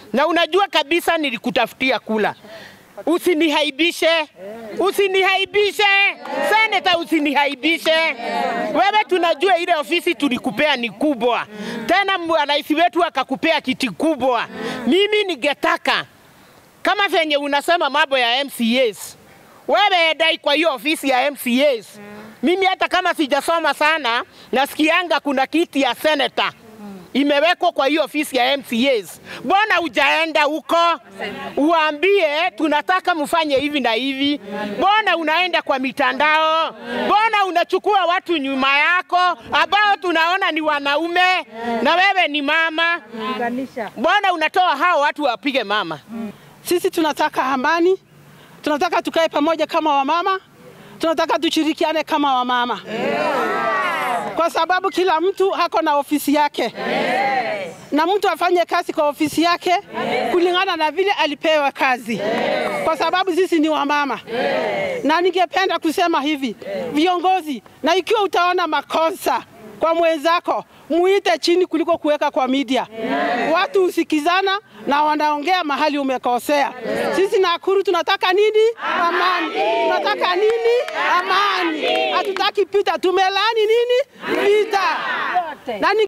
na unajua kabisa nilikutafutia kula. Usinihaibishe, usinihaibishe seneta, usinihaibishe wewe. Tunajua ile ofisi tulikupea ni kubwa, tena rais wetu akakupea kiti kubwa. Mimi ningetaka kama venye unasema mambo ya MCAs, wewe dai kwa hiyo ofisi ya MCAs. Mimi hata kama sijasoma sana, nasikianga kuna kiti ya seneta imewekwa kwa hiyo ofisi ya MCAs. Mbona hujaenda huko uambie tunataka mfanye hivi na hivi? Mbona unaenda kwa mitandao? Mbona unachukua watu nyuma yako ambao tunaona ni wanaume na wewe ni mama? Mbona unatoa hao watu wapige mama? Sisi tunataka amani, tunataka tukae pamoja kama wamama, tunataka tushirikiane kama wamama kwa sababu kila mtu hako na ofisi yake na mtu afanye kazi kwa ofisi yake kulingana na vile alipewa kazi, kwa sababu sisi ni wamama. Na ningependa kusema hivi, viongozi, na ikiwa utaona makosa kwa mwenzako muite chini kuliko kuweka kwa media. Watu husikizana na wanaongea mahali umekosea. Sisi Nakuru tunataka nini? Amani. Tunataka nini? Amani. Hatutaki pita. Tumelani nini? Vita. Na